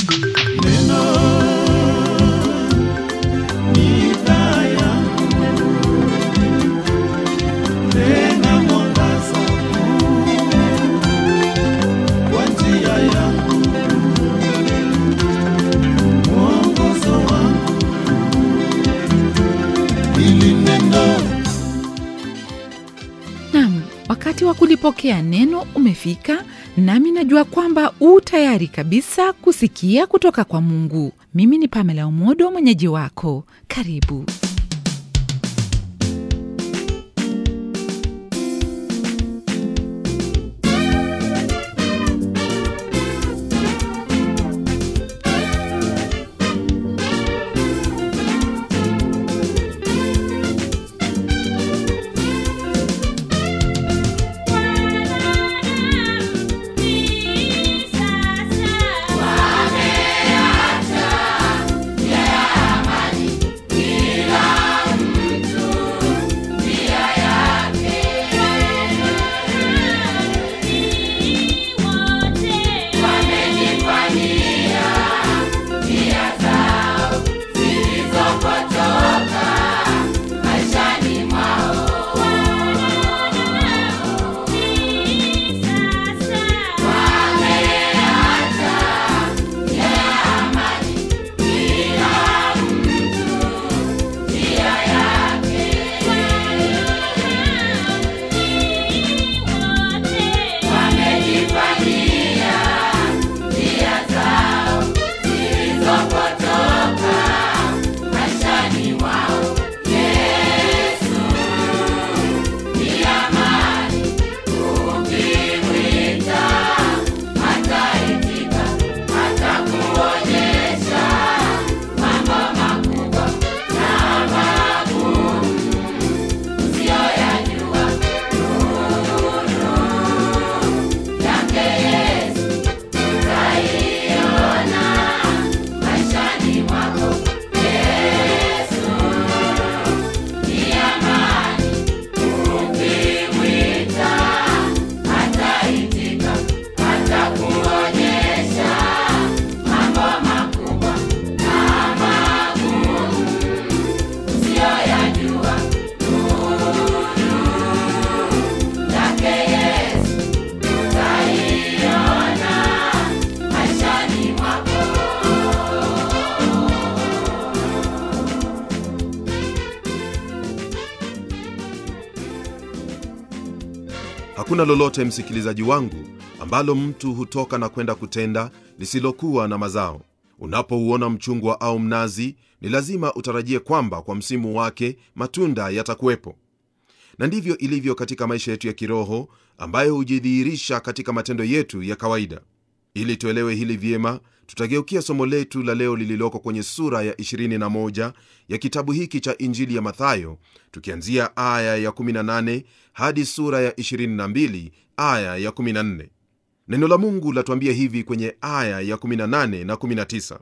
Neno ni taa yangu, tena mwangaza kwa njia yangu, mwongozo wangu. Hili neno Nam, wakati wa kulipokea neno umefika, nami najua kwamba u tayari kabisa kusikia kutoka kwa Mungu. Mimi ni Pamela Umodo, mwenyeji wako. Karibu. hakuna lolote msikilizaji wangu ambalo mtu hutoka na kwenda kutenda lisilokuwa na mazao unapouona mchungwa au mnazi ni lazima utarajie kwamba kwa msimu wake matunda yatakuwepo na ndivyo ilivyo katika maisha yetu ya kiroho ambayo hujidhihirisha katika matendo yetu ya kawaida ili tuelewe hili vyema tutageukia somo letu la leo lililoko kwenye sura ya 21 ya kitabu hiki cha injili ya mathayo tukianzia aya ya 18 hadi sura ya 22 aya ya 14 neno la mungu latuambia hivi kwenye aya ya 18 na 19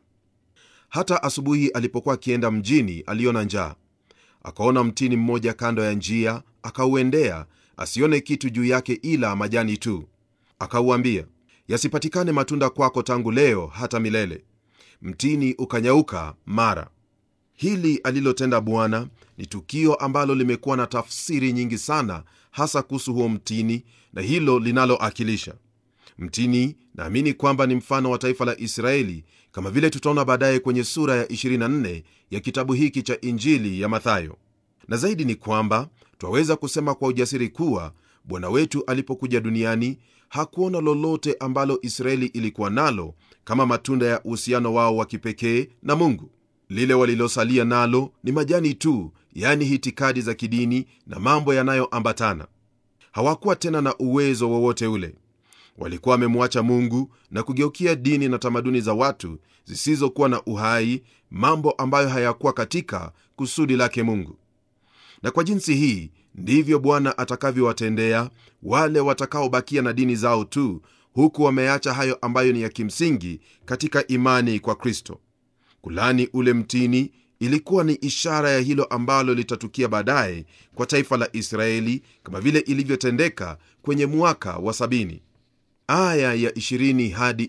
hata asubuhi alipokuwa akienda mjini aliona njaa akaona mtini mmoja kando ya njia akauendea asione kitu juu yake ila majani tu akauambia yasipatikane matunda kwako tangu leo hata milele mtini ukanyauka mara hili alilotenda bwana ni tukio ambalo limekuwa na tafsiri nyingi sana hasa kuhusu huo mtini na hilo linaloakilisha mtini naamini kwamba ni mfano wa taifa la israeli kama vile tutaona baadaye kwenye sura ya 24 ya kitabu hiki cha injili ya mathayo na zaidi ni kwamba twaweza kusema kwa ujasiri kuwa bwana wetu alipokuja duniani hakuona lolote ambalo israeli ilikuwa nalo kama matunda ya uhusiano wao wa kipekee na mungu lile walilosalia nalo ni majani tu yani hitikadi za kidini na mambo yanayoambatana hawakuwa tena na uwezo wowote ule walikuwa wamemwacha mungu na kugeukia dini na tamaduni za watu zisizokuwa na uhai mambo ambayo hayakuwa katika kusudi lake mungu na kwa jinsi hii ndivyo bwana atakavyowatendea wale watakaobakia na dini zao tu huku wameacha hayo ambayo ni ya kimsingi katika imani kwa kristo kulani ule mtini ilikuwa ni ishara ya hilo ambalo litatukia baadaye kwa taifa la israeli kama vile ilivyotendeka kwenye mwaka wa sabini aya ya 20 hadi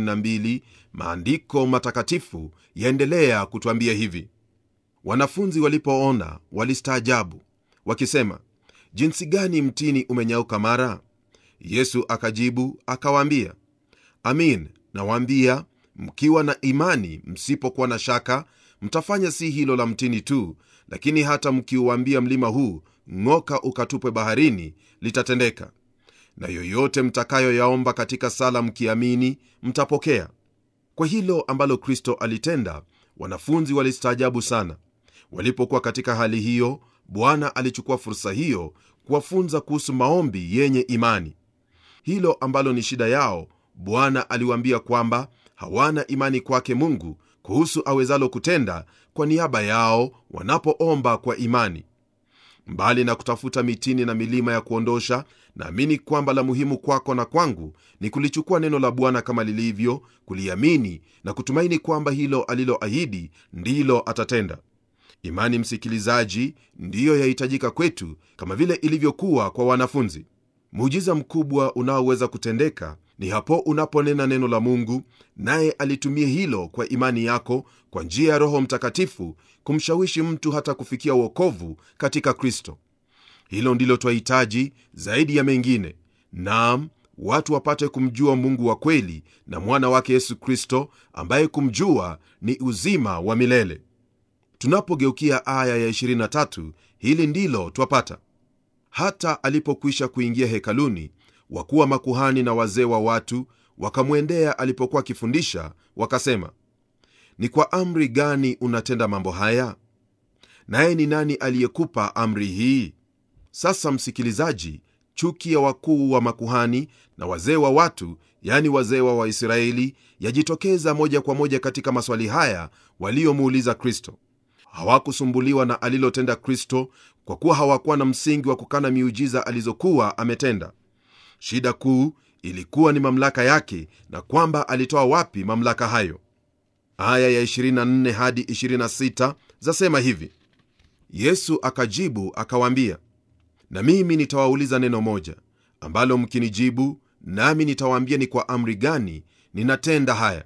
22 maandiko matakatifu yaendelea kutwambia hivi wanafunzi walipoona walistaajabu wakisema jinsi gani mtini umenyauka mara yesu akajibu akawaambia amin nawaambia mkiwa na imani msipokuwa na shaka mtafanya si hilo la mtini tu lakini hata mkiuambia mlima huu ng'oka ukatupwe baharini litatendeka na yoyote mtakayoyaomba katika sala mkiamini mtapokea kwa hilo ambalo kristo alitenda wanafunzi walistaajabu sana walipokuwa katika hali hiyo bwana alichukua fursa hiyo kuwafunza kuhusu maombi yenye imani hilo ambalo ni shida yao bwana aliwaambia kwamba hawana imani kwake mungu kuhusu awezalo kutenda kwa niaba yao wanapoomba kwa imani mbali na kutafuta mitini na milima ya kuondosha naamini kwamba la muhimu kwako na kwangu ni kulichukua neno la bwana kama lilivyo kuliamini na kutumaini kwamba hilo aliloahidi ndilo atatenda imani msikilizaji ndiyo yahitajika kwetu kama vile ilivyokuwa kwa wanafunzi muujiza mkubwa unaoweza kutendeka ni hapo unaponena neno la mungu naye alitumie hilo kwa imani yako kwa njia ya roho mtakatifu kumshawishi mtu hata kufikia uokovu katika kristo hilo ndilo twahitaji zaidi ya mengine nam watu wapate kumjua mungu wa kweli na mwana wake yesu kristo ambaye kumjua ni uzima wa milele tunapogeukia aya ya 23 hili ndilo twapata hata alipokwisha kuingia hekaluni wakuwa makuhani na wazee wa watu wakamwendea alipokuwa akifundisha wakasema ni kwa amri gani unatenda mambo haya naye ni nani aliyekupa amri hii sasa msikilizaji chuki ya wakuu wa makuhani na wazee wa watu yani wazee wa waisraeli yajitokeza moja kwa moja katika maswali haya waliomuuliza kristo hawakusumbuliwa na alilotenda kristo kwa kuwa hawakuwa na msingi wa kukana miujiza alizokuwa ametenda shida kuu ilikuwa ni mamlaka yake na kwamba alitoa wapi mamlaka hayo aya ya 24 hadi 26 zasema hivi yesu akajibu akawaambia na mimi nitawauliza neno moja ambalo mkinijibu nami nitawaambia ni kwa amri gani ninatenda haya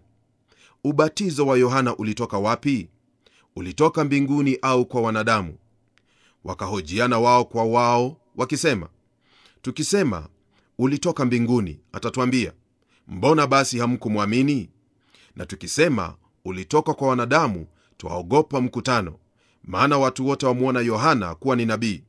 ubatizo wa yohana ulitoka wapi ulitoka mbinguni au kwa wanadamu wakahojiana wao kwa wao wakisema tukisema ulitoka mbinguni atatwambia mbona basi hamkumwamini na tukisema ulitoka kwa wanadamu twaogopa mkutano maana watu wote wamwona yohana kuwa ni nabii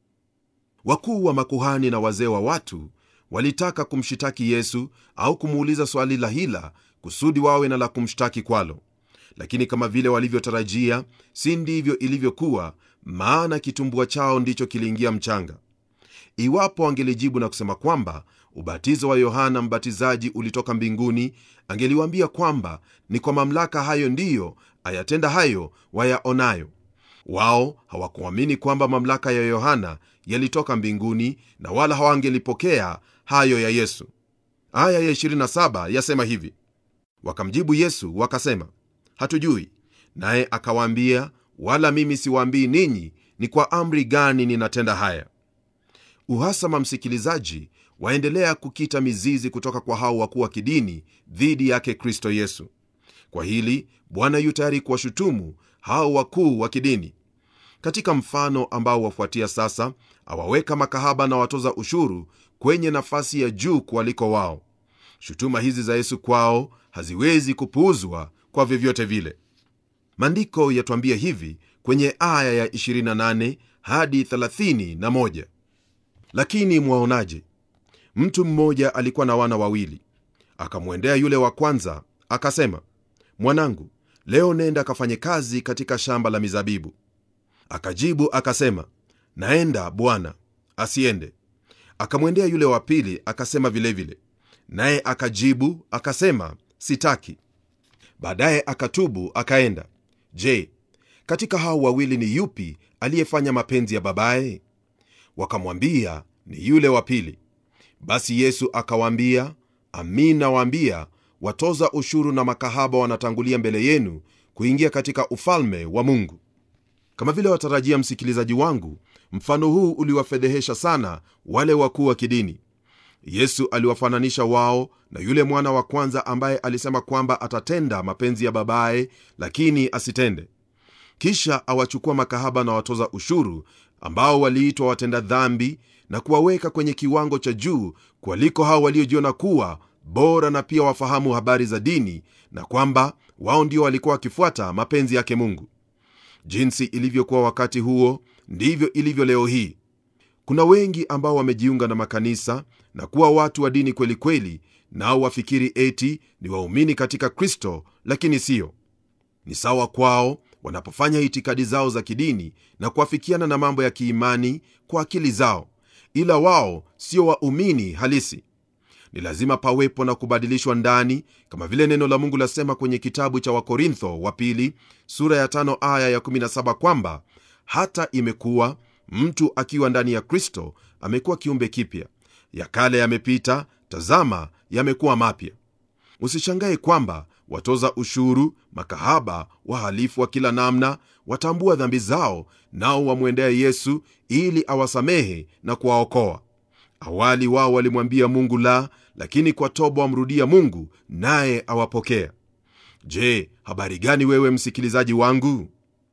wakuu wa makuhani na wazee wa watu walitaka kumshitaki yesu au kumuuliza swali la hila kusudi wawe na la kumshtaki kwalo lakini kama vile walivyotarajia si ndivyo ilivyokuwa maana kitumbua chao ndicho kiliingia mchanga iwapo wangelijibu na kusema kwamba ubatizo wa yohana mbatizaji ulitoka mbinguni angeliwaambia kwamba ni kwa mamlaka hayo ndiyo ayatenda hayo wayaonayo wao hawakuamini kwamba mamlaka ya yohana yalitoka mbinguni na wala hawangelipokea hayo ya yesu aya ya 27 yasema hivi wakamjibu yesu wakasema hatujui naye akawaambia wala mimi siwaambii ninyi ni kwa amri gani ninatenda haya uhasama msikilizaji waendelea kukita mizizi kutoka kwa hao wakuu wa kidini dhidi yake kristo yesu kwa hili bwana yu tayari kuwashutumu hao wakuu wa kidini katika mfano ambao wafuatia sasa awaweka makahaba na watoza ushuru kwenye nafasi ya juu kualiko wao shutuma hizi za yesu kwao haziwezi kupuuzwa kwa vyovyote vile maandiko yatwambia hivi kwenye aya ya 28 hadi 31 lakini mwaonaje mtu mmoja alikuwa na wana wawili akamwendea yule wa kwanza akasema mwanangu leo nenda akafanye kazi katika shamba la mizabibu akajibu akasema naenda bwana asiende akamwendea yule wa pili akasema vilevile naye akajibu akasema sitaki baadaye akatubu akaenda je katika hao wawili ni yupi aliyefanya mapenzi ya babaye wakamwambia ni yule wa pili basi yesu akawaambia amin nawaambia watoza ushuru na makahaba wanatangulia mbele yenu kuingia katika ufalme wa mungu kama vile watarajia msikilizaji wangu mfano huu uliwafedhehesha sana wale wakuu wa kidini yesu aliwafananisha wao na yule mwana wa kwanza ambaye alisema kwamba atatenda mapenzi ya babaye lakini asitende kisha awachukua makahaba na watoza ushuru ambao waliitwa watenda dhambi na kuwaweka kwenye kiwango cha juu kualiko hao waliojiona kuwa bora na pia wafahamu habari za dini na kwamba wao ndio walikuwa wakifuata mapenzi yake mungu jinsi ilivyokuwa wakati huo ndivyo ilivyo leo hii kuna wengi ambao wamejiunga na makanisa na kuwa watu wa dini kweli kweli nao wafikiri eti ni waumini katika kristo lakini siyo ni sawa kwao wanapofanya itikadi zao za kidini na kuafikiana na mambo ya kiimani kwa akili zao ila wao sio waumini halisi ni lazima pawepo na kubadilishwa ndani kama vile neno la mungu lasema kwenye kitabu cha wakorintho wa pili sura ya tano aya ya 17 kwamba hata imekuwa mtu akiwa ndani ya kristo amekuwa kiumbe kipya ya kale yamepita tazama yamekuwa mapya usishangae kwamba watoza ushuru makahaba wahalifu wa kila namna watambua dhambi zao nao wamwendea yesu ili awasamehe na kuwaokoa awali wao walimwambia mungu la lakini kwa toba wamrudia mungu naye awapokea je habari gani wewe msikilizaji wangu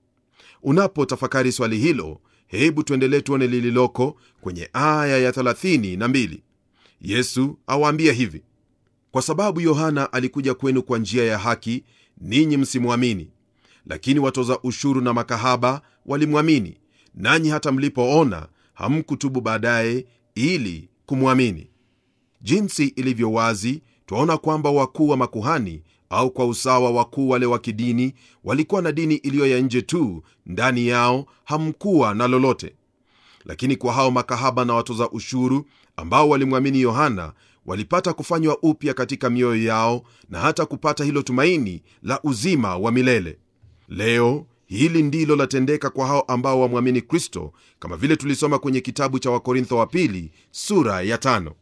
unapotafakari swali hilo hebu tuendelee tuone lililoko kwenye aya ya 32 yesu awaambia hivi kwa sababu yohana alikuja kwenu kwa njia ya haki ninyi msimwamini lakini watoza ushuru na makahaba walimwamini nanyi hata mlipoona hamkutubu baadaye ili kumwamini jinsi ilivyo wazi twaona kwamba wakuu wa makuhani au kwa usawa wakuu wale wa kidini walikuwa na dini iliyo ya nje tu ndani yao hamkuwa na lolote lakini kwa hao makahaba na watoza ushuru ambao walimwamini yohana walipata kufanywa upya katika mioyo yao na hata kupata hilo tumaini la uzima wa milele leo hili ndilo latendeka kwa hao ambao wamwamini kristo kama vile tulisoma kwenye kitabu cha wakorintho wa pili sura ya tano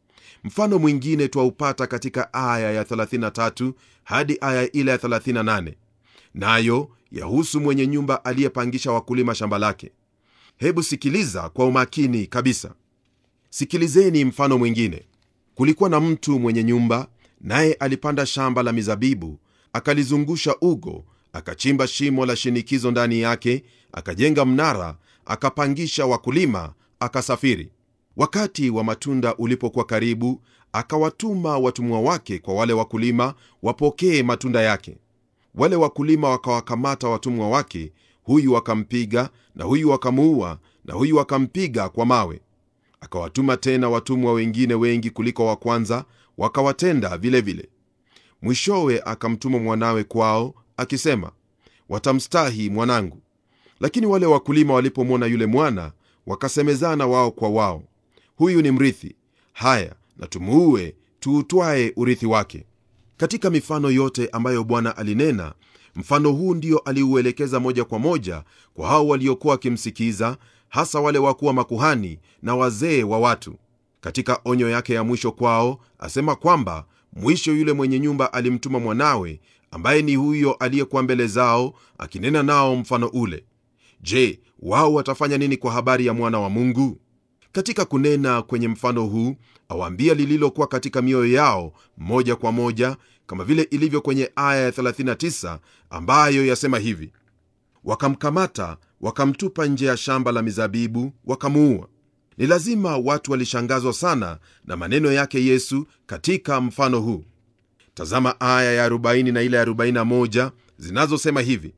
mfano mwingine twaupata katika aya ya 33 hadi aya ile ya 38 nayo yahusu mwenye nyumba aliyepangisha wakulima shamba lake hebu sikiliza kwa umakini kabisa sikilizeni mfano mwingine kulikuwa na mtu mwenye nyumba naye alipanda shamba la mizabibu akalizungusha ugo akachimba shimo la shinikizo ndani yake akajenga mnara akapangisha wakulima akasafiri wakati wa matunda ulipokuwa karibu akawatuma watumwa wake kwa wale wakulima wapokee matunda yake wale wakulima wakawakamata watumwa wake huyu wakampiga na huyu wakamuua na huyu wakampiga kwa mawe akawatuma tena watumwa wengine wengi kuliko wa kwanza wakawatenda vilevile vile. mwishowe akamtuma mwanawe kwao akisema watamstahi mwanangu lakini wale wakulima walipomwona yule mwana wakasemezana wao kwa wao huyu ni mrithi haya na tumuue tuutwaye urithi wake katika mifano yote ambayo bwana alinena mfano huu ndio aliuelekeza moja kwa moja kwa hao waliokuwa wakimsikiza hasa wale wakuwa makuhani na wazee wa watu katika onyo yake ya mwisho kwao asema kwamba mwisho yule mwenye nyumba alimtuma mwanawe ambaye ni huyo aliyekuwa mbele zao akinena nao mfano ule je wao watafanya nini kwa habari ya mwana wa mungu katika kunena kwenye mfano huu awaambia lililokuwa katika mioyo yao moja kwa moja kama vile ilivyo kwenye aya ya 39 ambayo yasema hivi wakamkamata wakamtupa nje ya shamba la mizabibu wakamuua ni lazima watu walishangazwa sana na maneno yake yesu katika mfano huu tazama aya ya 40 na ile ya 41 zinazosema hivi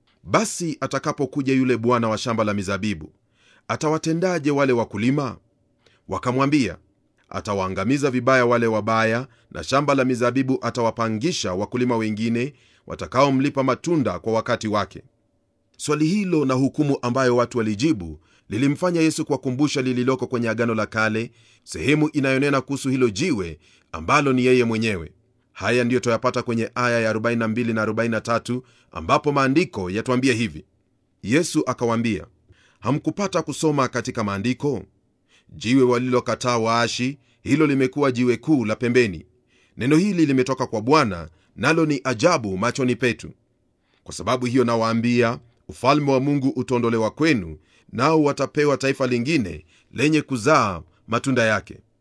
basi atakapokuja yule bwana wa shamba la mizabibu atawatendaje wale wakulima wakamwambia atawaangamiza vibaya wale wabaya na shamba la mizabibu atawapangisha wakulima wengine watakaomlipa matunda kwa wakati wake swali hilo na hukumu ambayo watu walijibu lilimfanya yesu kuwakumbusha lililoko kwenye agano la kale sehemu inayonena kuhusu hilo jiwe ambalo ni yeye mwenyewe haya ndiyo twayapata kwenye aya ya 42 na 43 ambapo maandiko yatwambia hivi yesu akawaambia hamkupata kusoma katika maandiko jiwe walilokataa waashi hilo limekuwa jiwe kuu la pembeni neno hili limetoka kwa bwana nalo ni ajabu machoni petu kwa sababu hiyo nawaambia ufalme wa mungu utaondolewa kwenu nao watapewa taifa lingine lenye kuzaa matunda yake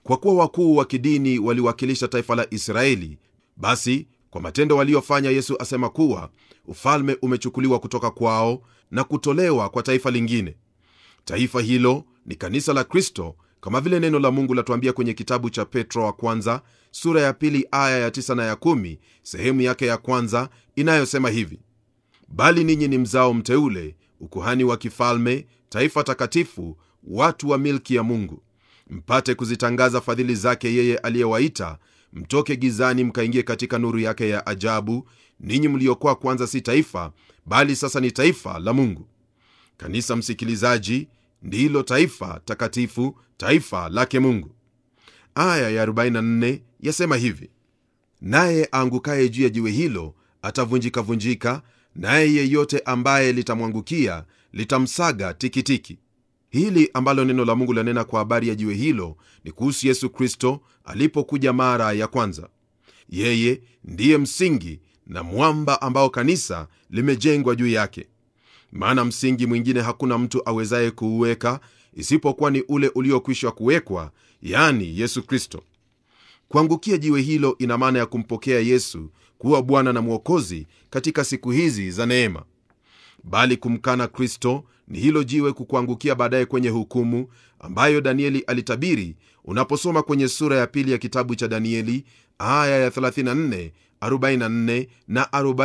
kwa kuwa wakuu wa kidini waliwakilisha taifa la israeli basi kwa matendo waliyofanya yesu asema kuwa ufalme umechukuliwa kutoka kwao na kutolewa kwa taifa lingine taifa hilo ni kanisa la kristo kama vile neno la mungu latuambia kwenye kitabu cha petro wa kwanza sura ya pili aya ya 9 na ya 1 sehemu yake ya kwanza inayosema hivi bali ninyi ni mzao mteule ukuhani wa kifalme taifa takatifu watu wa milki ya mungu mpate kuzitangaza fadhili zake yeye aliyewaita mtoke gizani mkaingie katika nuru yake ya ajabu ninyi mliokuwa kwanza si taifa bali sasa ni taifa la mungu kanisa msikilizaji ndilo taifa takatifu taifa lake mungu aya ya 44 yasema hivi naye aangukaye juu ya jiwe hilo atavunjikavunjika naye yeyote ambaye litamwangukia litamsaga tikitiki hili ambalo neno la mungu lanena kwa habari ya jiwe hilo ni kuhusu yesu kristo alipokuja mara ya kwanza yeye ndiye msingi na mwamba ambao kanisa limejengwa juu yake maana msingi mwingine hakuna mtu awezaye kuuweka isipokuwa ni ule uliokwisha kuwekwa yani yesu kristo kuangukia jiwe hilo ina maana ya kumpokea yesu kuwa bwana na mwokozi katika siku hizi za neema bali kumkana kristo ni hilo jiwe kukuangukia baadaye kwenye hukumu ambayo danieli alitabiri unaposoma kwenye sura ya pili ya kitabu cha danieli aya ya 34 44 na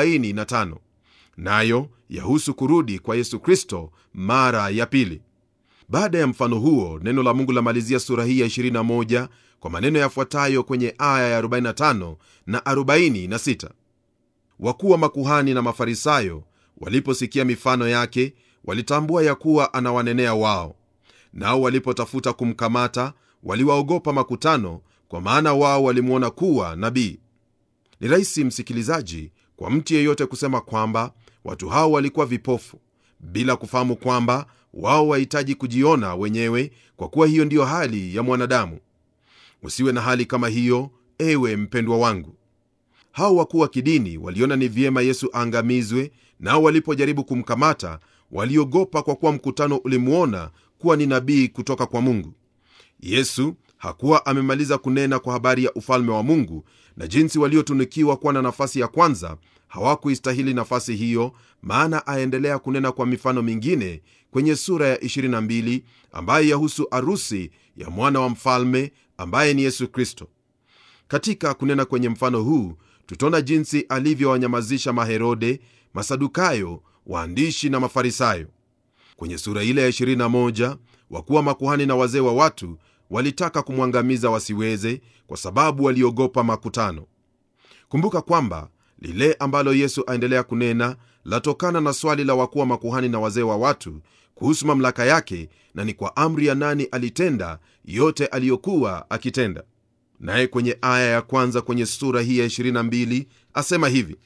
45 nayo yahusu kurudi kwa yesu kristo mara ya pili baada ya mfano huo neno la mungu lamalizia sura hii ya 21 kwa maneno yafuatayo kwenye aya ya 45 na 46 wakuu wa makuhani na mafarisayo waliposikia mifano yake walitambua ya kuwa anawanenea wao nao walipotafuta kumkamata waliwaogopa makutano kwa maana wao walimwona kuwa nabii ni rahisi msikilizaji kwa mtu yeyote kusema kwamba watu hao walikuwa vipofu bila kufahamu kwamba wao wahitaji kujiona wenyewe kwa kuwa hiyo ndiyo hali ya mwanadamu usiwe na hali kama hiyo ewe mpendwa wangu hao wakuu wa kidini waliona ni vyema yesu aangamizwe nao walipojaribu kumkamata waliogopa kwa kuwa mkutano ulimwona kuwa ni nabii kutoka kwa mungu yesu hakuwa amemaliza kunena kwa habari ya ufalme wa mungu na jinsi waliotunikiwa kuwa na nafasi ya kwanza hawakuistahili nafasi hiyo maana aendelea kunena kwa mifano mingine kwenye sura ya 22 ambayo yahusu arusi ya mwana wa mfalme ambaye ni yesu kristo katika kunena kwenye mfano huu tutaona jinsi alivyowanyamazisha maherode masadukayo waandishi na mafarisayo kwenye sura ile ya 21 wakuwa makuhani na wazee wa watu walitaka kumwangamiza wasiweze kwa sababu waliogopa makutano kumbuka kwamba lile ambalo yesu aendelea kunena latokana na swali la wakuwa makuhani na wazee wa watu kuhusu mamlaka yake na ni kwa amri ya nani alitenda yote aliyokuwa akitenda naye kwenye aya ya kwanza kwenye sura hii ya 22 asema hivi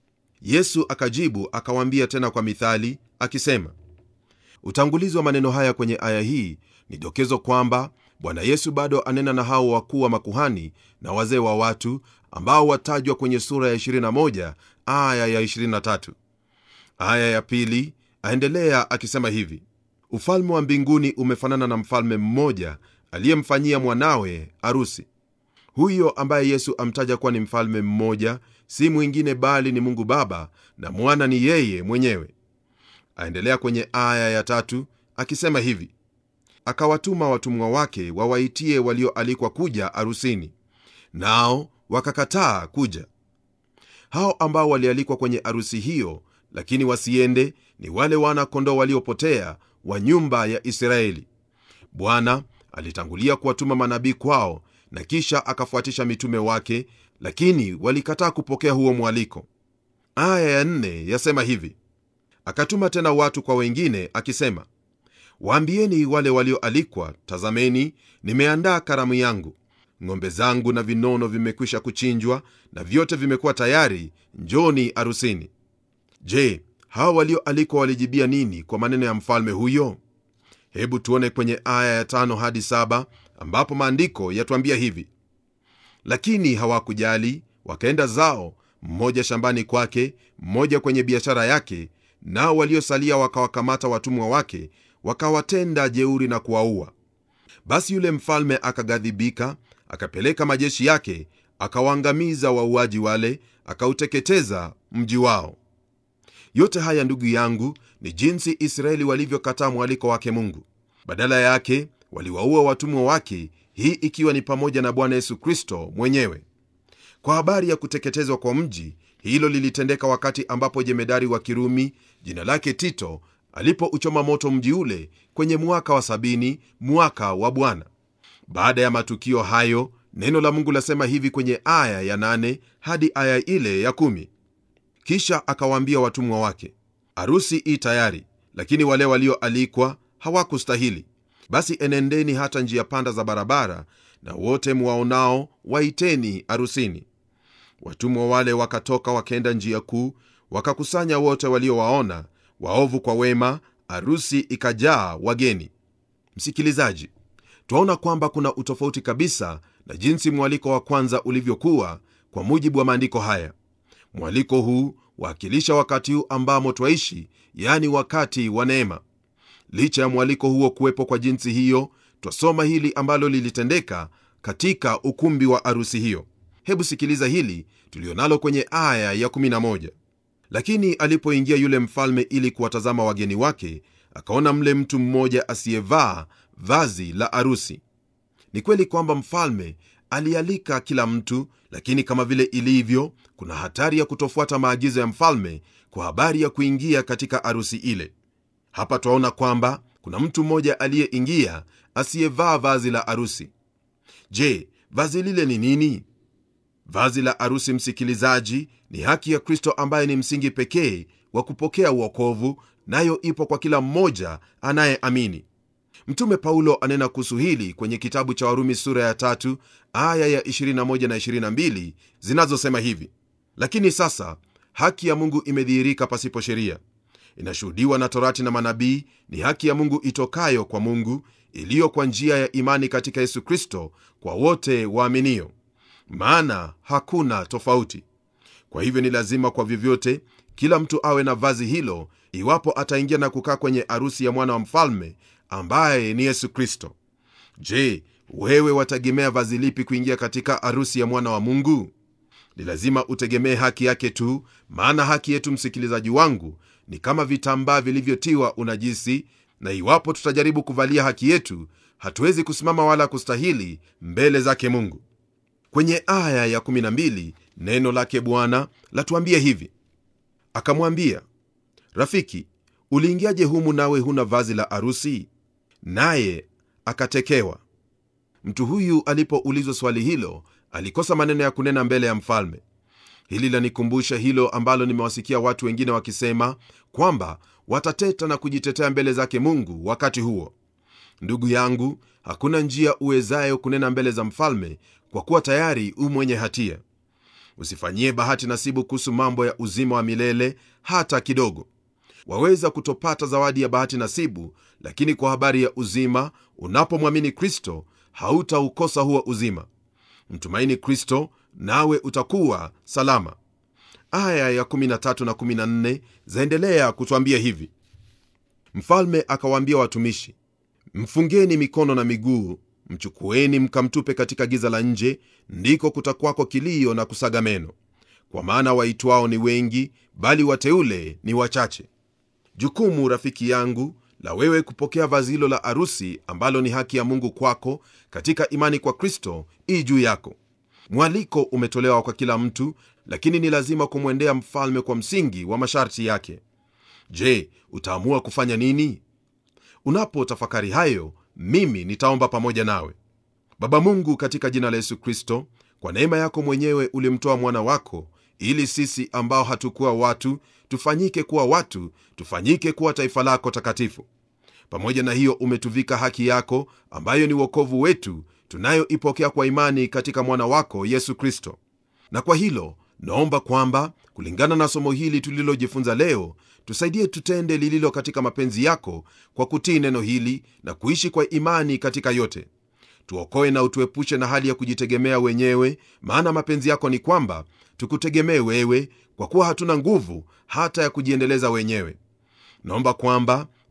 yesu akajibu akawaambia tena kwa mithali akisema utangulizi wa maneno haya kwenye aya hii ni dokezo kwamba bwana yesu bado anena na hao wakuu wa makuhani na wazee wa watu ambao watajwa kwenye sura ya 21 aya ya 23 aya ya pili aendelea akisema hivi ufalme wa mbinguni umefanana na mfalme mmoja aliyemfanyia mwanawe arusi huyo ambaye yesu amtaja kuwa ni mfalme mmoja si mwingine bali ni mungu baba na mwana ni yeye mwenyewe aendelea kwenye aya ya tatu akisema hivi akawatuma watumwa wake wawaitie walioalikwa kuja arusini nao wakakataa kuja hao ambao walialikwa kwenye arusi hiyo lakini wasiende ni wale wana kondoo waliopotea wa nyumba ya israeli bwana alitangulia kuwatuma manabii kwao na kisha akafuatisha mitume wake lakini walikataa kupokea huo mwaliko aya ya nne yasema hivi akatuma tena watu kwa wengine akisema waambieni wale walioalikwa tazameni nimeandaa karamu yangu ng'ombe zangu na vinono vimekwisha kuchinjwa na vyote vimekuwa tayari njoni arusini je hawa walioalikwa walijibia nini kwa maneno ya mfalme huyo hebu tuone kwenye aya ya tano hadi saba ambapo maandiko yatuambia hivi lakini hawakujali wakaenda zao mmoja shambani kwake mmoja kwenye biashara yake nao waliosalia wakawakamata watumwa wake wakawatenda jeuri na kuwaua basi yule mfalme akaghadhibika akapeleka majeshi yake akawaangamiza wauaji wale akauteketeza mji wao yote haya ndugu yangu ni jinsi israeli walivyokataa mwaliko wake mungu badala yake waliwaua watumwa wake hii ikiwa ni pamoja na bwana yesu kristo mwenyewe kwa habari ya kuteketezwa kwa mji hilo lilitendeka wakati ambapo jemedari wa kirumi jina lake tito alipouchoma moto mji ule kwenye mwaka wa sabini mwaka wa bwana baada ya matukio hayo neno la mungu lasema hivi kwenye aya ya nane hadi aya ile ya kumi kisha akawaambia watumwa wake arusi i tayari lakini wale walioalikwa hawakustahili basi enendeni hata njia panda za barabara na wote mwaonao waiteni arusini watumwa wale wakatoka wakaenda njia kuu wakakusanya wote waliowaona waovu kwa wema arusi ikajaa wageni msikilizaji twaona kwamba kuna utofauti kabisa na jinsi mwaliko wa kwanza ulivyokuwa kwa mujibu wa maandiko haya mwaliko huu waakilisha wakati huu ambamo twaishi yani wakati wa neema licha ya mwaliko huo kuwepo kwa jinsi hiyo twasoma hili ambalo lilitendeka katika ukumbi wa arusi hiyo hebu sikiliza hili tulionalo kwenye aya ya 11 lakini alipoingia yule mfalme ili kuwatazama wageni wake akaona mle mtu mmoja asiyevaa vazi la arusi ni kweli kwamba mfalme alialika kila mtu lakini kama vile ilivyo kuna hatari ya kutofuata maagizo ya mfalme kwa habari ya kuingia katika arusi ile hapa twaona kwamba kuna mtu mmoja aliyeingia asiyevaa vazi la arusi je vazi lile ni nini vazi la arusi msikilizaji ni haki ya kristo ambaye ni msingi pekee wa kupokea uokovu nayo ipo kwa kila mmoja anayeamini mtume paulo anena kuhusu hili kwenye kitabu cha warumi sura ya tatu aya ya 21 na 22 zinazosema hivi lakini sasa haki ya mungu imedhihirika pasipo sheria inashuhudiwa na torati na manabii ni haki ya mungu itokayo kwa mungu iliyo kwa njia ya imani katika yesu kristo kwa wote waaminio maana hakuna tofauti kwa hivyo ni lazima kwa vyovyote kila mtu awe na vazi hilo iwapo ataingia na kukaa kwenye arusi ya mwana wa mfalme ambaye ni yesu kristo je wewe wategemea vazi lipi kuingia katika arusi ya mwana wa mungu ni lazima utegemee haki yake tu maana haki yetu msikilizaji wangu ni kama vitambaa vilivyotiwa unajisi na iwapo tutajaribu kuvalia haki yetu hatuwezi kusimama wala kustahili mbele zake mungu kwenye aya ya 12 neno lake bwana latuambia hivi akamwambia rafiki uliingiaje humu nawe huna vazi la arusi naye akatekewa mtu huyu alipoulizwa swali hilo alikosa maneno ya kunena mbele ya mfalme hili lanikumbusha hilo ambalo nimewasikia watu wengine wakisema kwamba watateta na kujitetea mbele zake mungu wakati huo ndugu yangu hakuna njia uwezayo kunena mbele za mfalme kwa kuwa tayari u mwenye hatia usifanyie bahati nasibu kuhusu mambo ya uzima wa milele hata kidogo waweza kutopata zawadi ya bahati nasibu lakini kwa habari ya uzima unapomwamini kristo hautaukosa huo uzima mtumaini kristo nawe utakuwa salama aya ya 13 na 14 zaendelea kutwambia hivi mfalme akawaambia watumishi mfungeni mikono na miguu mchukueni mkamtupe katika giza la nje ndiko kutakwako kilio na kusaga meno kwa maana waitwao ni wengi bali wateule ni wachache jukumu rafiki yangu la wewe kupokea vazi hilo la arusi ambalo ni haki ya mungu kwako katika imani kwa kristo ii juu yako mwaliko umetolewa kwa kila mtu lakini ni lazima kumwendea mfalme kwa msingi wa masharti yake je utaamua kufanya nini unapotafakari hayo mimi nitaomba pamoja nawe baba mungu katika jina la yesu kristo kwa neema yako mwenyewe ulimtoa mwana wako ili sisi ambao hatukuwa watu tufanyike kuwa watu tufanyike kuwa taifa lako takatifu pamoja na hiyo umetuvika haki yako ambayo ni uokovu wetu tunayoipokea kwa imani katika mwana wako yesu kristo na kwa hilo naomba kwamba kulingana na somo hili tulilojifunza leo tusaidie tutende lililo katika mapenzi yako kwa kutii neno hili na kuishi kwa imani katika yote tuokoe na utuepushe na hali ya kujitegemea wenyewe maana mapenzi yako ni kwamba tukutegemee wewe kwa kuwa hatuna nguvu hata ya kujiendeleza wenyewe naomba kwamba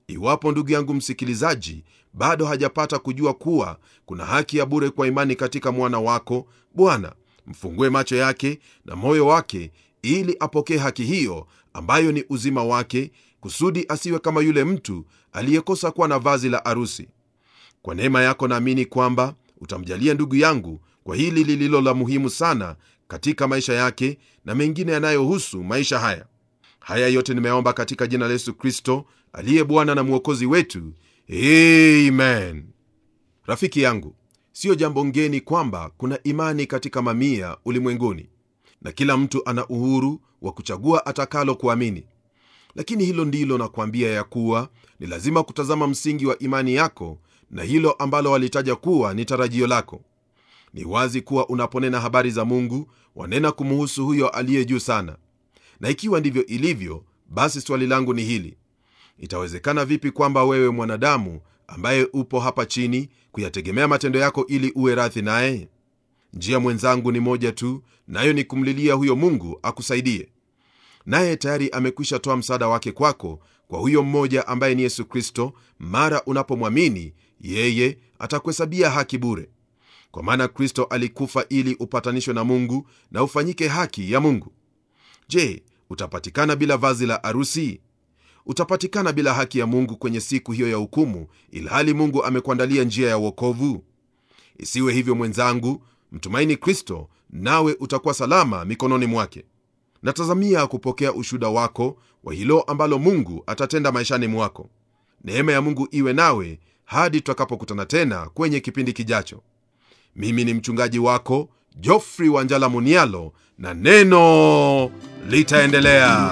iwapo ndugu yangu msikilizaji bado hajapata kujua kuwa kuna haki ya bure kwa imani katika mwana wako bwana mfungue macho yake na moyo wake ili apokee haki hiyo ambayo ni uzima wake kusudi asiwe kama yule mtu aliyekosa kuwa na vazi la arusi kwa neema yako naamini kwamba utamjalia ndugu yangu kwa hili lililo la muhimu sana katika maisha yake na mengine yanayohusu maisha haya haya yote nimeomba katika jina la yesu kristo aliye bwana na mwokozi wetu amen rafiki yangu siyo jambo ngeni kwamba kuna imani katika mamia ulimwenguni na kila mtu ana uhuru wa kuchagua atakalo kuamini lakini hilo ndilo nakwambia ya kuwa ni lazima kutazama msingi wa imani yako na hilo ambalo walitaja kuwa ni tarajio lako ni wazi kuwa unaponena habari za mungu wanena kumuhusu huyo aliye juu sana na ikiwa ndivyo ilivyo basi swali langu ni hili itawezekana vipi kwamba wewe mwanadamu ambaye upo hapa chini kuyategemea matendo yako ili uwe radhi naye njia mwenzangu ni moja tu nayo ni kumlilia huyo mungu akusaidie naye tayari amekwisha toa msaada wake kwako kwa huyo mmoja ambaye ni yesu kristo mara unapomwamini yeye atakuhesabia haki bure kwa maana kristo alikufa ili upatanishwe na mungu na ufanyike haki ya mungu je utapatikana bila vazi la arusi utapatikana bila haki ya mungu kwenye siku hiyo ya hukumu ilhali mungu amekuandalia njia ya uokovu isiwe hivyo mwenzangu mtumaini kristo nawe utakuwa salama mikononi mwake natazamia kupokea ushuda wako wa hilo ambalo mungu atatenda maishani mwako neema ya mungu iwe nawe hadi tutakapokutana tena kwenye kipindi kijacho mimi ni mchungaji wako jofri wanjala munialo na neno litaendelea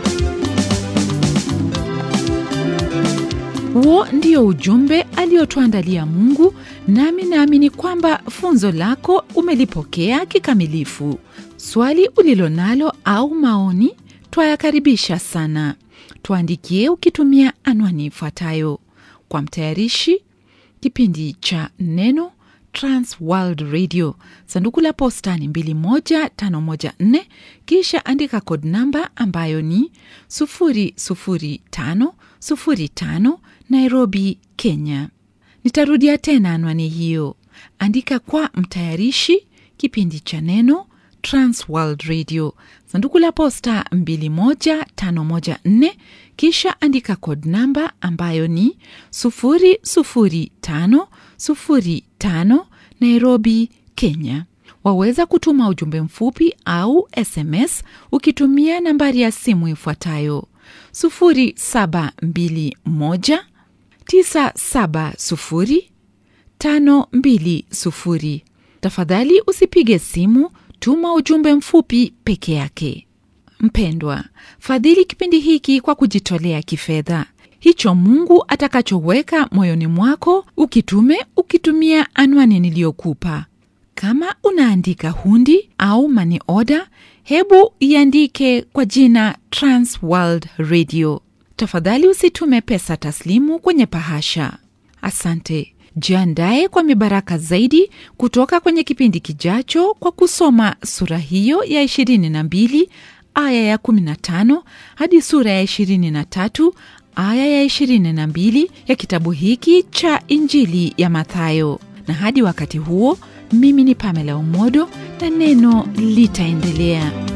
huo ndio ujumbe aliotuandalia mungu nami naamini kwamba funzo lako umelipokea kikamilifu swali ulilo nalo au maoni twayakaribisha sana tuandikie ukitumia anwani ifuatayo kwa mtayarishi kipindi cha neno transworld radio sanduku la posta ni 21514 kisha andika kod namba ambayo ni 00505 nairobi kenya nitarudia tena anwani hiyo andika kwa mtayarishi kipindi cha neno transworld radio sanduku la posta 21514 kisha andika kod namba ambayo ni 00505 nairobi kenya waweza kutuma ujumbe mfupi au sms ukitumia nambari ya simu ifuatayo 0721 970 520 tafadhali usipige simu tuma ujumbe mfupi peke yake mpendwa fadhili kipindi hiki kwa kujitolea kifedha hicho mungu atakachoweka moyoni mwako ukitume ukitumia anwani niliyokupa kama unaandika hundi au mani oda hebu iandike kwa jina transworld radio tafadhali usitume pesa taslimu kwenye pahasha asante jiandaye kwa mibaraka zaidi kutoka kwenye kipindi kijacho kwa kusoma sura hiyo ya 22 aya ya 15 hadi sura ya 23 aya ya 22 ya kitabu hiki cha injili ya mathayo na hadi wakati huo mimi ni pamela umodo na neno litaendelea